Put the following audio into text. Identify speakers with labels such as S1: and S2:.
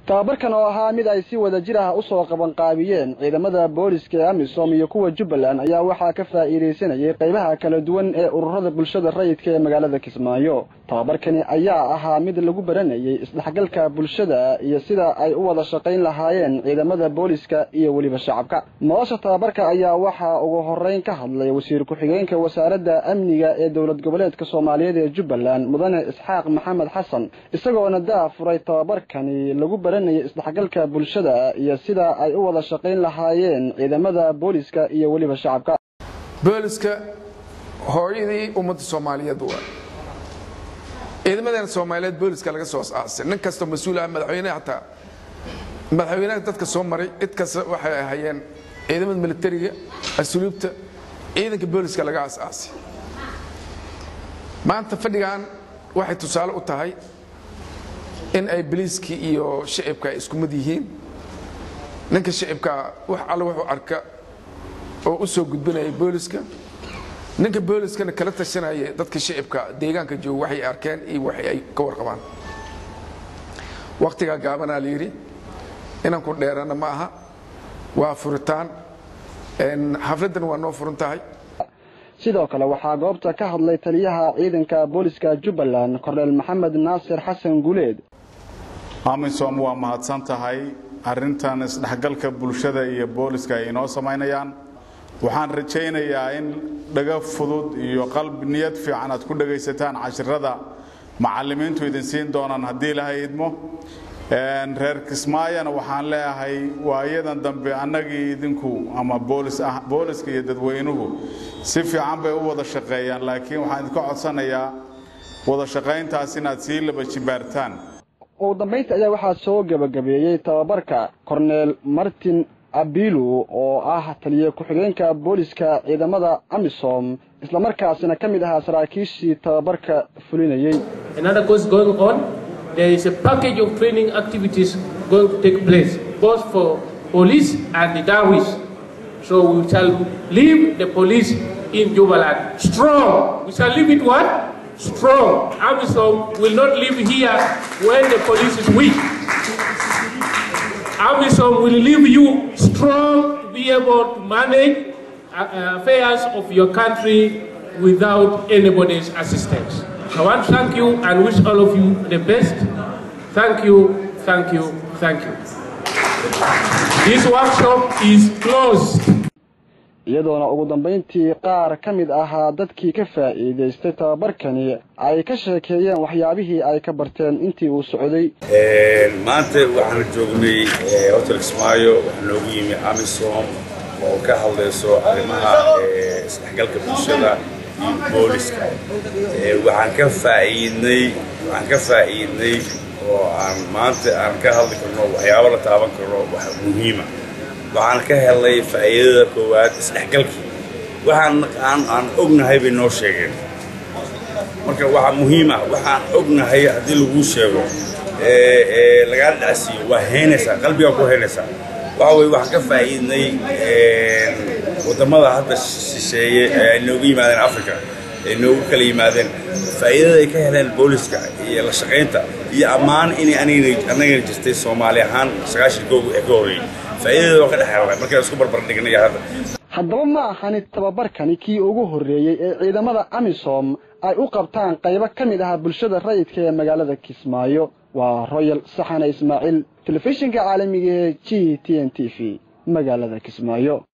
S1: tababarkan oo ahaa mid ay si wada jir ah usoo qabanqaabiyeen ciidamada booliska ee amisom iyo kuwa jubbaland ayaa waxaa ka faa'iidaysanayay qaybaha kala duwan ee ururada bulshada rayidka ee magaalada kismaayo tababarkani ayaa ahaa mid lagu baranayay isdhexgalka bulshada iyo sida ay u wada shaqayn lahaayeen ciidamada booliska iyo weliba shacabka nolosha tababarka ayaa waxaa ugu horeyn ka hadlay wasiir ku-xigeenka wasaaradda amniga ee dowlad goboleedka soomaaliyeed ee jubbaland mudane isxaaq maxamed xasan isagoona daa furay tababarkani lagu baranayay isdhexgalka bulshada iyo sida ay u wada shaqayn lahaayeen ciidamada booliska iyo weliba shacabka
S2: booliska hooyadii ummadda soomaaliyeed waa ciidamadeena soomaaliyeed booliska laga soo aasay nin kastoo mas-uul ah madaxweyneha hataa madaxweynaha dadka soo maray cid kasta waxay ahayeen ciidamada militariga asluubta ciidanka booliska laga aas-aasay maanta fadhigan waxay tusaale u tahay in ay biliiskii iyo shicibka ay isku mid yihiin ninka shicibka wax alle wuxuu arka oo u soo gudbinaya booliska ninka booliskana kala tashanaya dadka shicibka deegaanka jooga waxay arkeen iyo wax ay ka warqabaan wakhtigaa gaabanaa la yidhi inaan ku dheerana ma aha waa furitaan xafladdan waa noo furan tahay
S1: sidoo kale waxaa goobta ka hadlay taliyaha ciidanka booliska jubbaland korneel maxamed naasir xasan guleed
S3: amisom waa mahadsan tahay arrintan isdhexgalka bulshada iyo booliska ay inoo samaynayaan waxaan rajaynayaa in dhaga fudud iyo qalbi niyad fiican aad ku dhagaysataan cashirada macallimiintu idin siin doonaan haddii ilahay idmo reer kismaayana waxaan leeyahay waayadan dambe annagii idinku ama booliska iyo dadweynuhu si fiican bay u wada shaqeeyaan laakiin waxaan idinka codsanayaa wada shaqayntaas inaad sii laba jibaartaan
S1: ugu dambaynta ayaa waxaa soo gebagabeeyey tababarka korneel martin abilu oo ah taliye ku-xigeenka booliska ciidamada amisom islamarkaasina ka mid ahaa saraakiishii tababarka fulinayey
S4: there is a package of training activities going to take place, both for police and the Dawis. So we shall leave the police in Jubaland strong. We shall leave it what? Strong. Amisom will not live here when the police is weak. Amisom will leave you strong to be able to manage uh, affairs of your country without anybody's assistance. I want to thank you and wish all of you the best. Thank you, thank you, thank you. This workshop is closed.
S1: iyadoona ugu dambayntii qaar ka mid ahaa dadkii ka faa'iidaystay tababarkani ay ka sheekeeyeen waxyaabihii ay ka barteen intii uu socday
S5: maanta waxaan joognay hotel kismaayo waxaa noogu yimi amisom oo ka hadlayso arrimaha isdhexgalka bulshada booliska waxaan ka faa'iidnay waxaan ka faa'iidnay oo aan maanta aan ka hadli karno waxyaabo la taaban karno wax muhiima waxaan ka helay faa'iidada koowaad isdhexgalkii waxaan aan aan ognahay bay noo sheegeen marka waxa muhiima waxaan ognahay haddii laguu sheego lagaa dhacsiiyo waa heynaysaa qalbigaa ku heynaysaa waxa weye waxaan ka faa'iidnay waddamada hadda shisheeye ee ay noogu yimaadeen africa ay noogu kala yimaadeen faa'iidada ay ka heleen booliska iyo la shaqaynta iyo ammaan inay anagana jirtay soomaali ahaan sagaashan koogu ee ka horreeyey faa'iidada waa ka dhex helnay markaan isku barbar dhignay hadda
S1: haddaba ma ahani tababarkani kii ugu horreeyey ee ciidamada amisom ay u qabtaan qaybo ka mid ah bulshada rayidka ee magaalada kismaayo waa royal saxane ismaaciil telefishinka caalamiga ee g t n t v magaalada kismaayo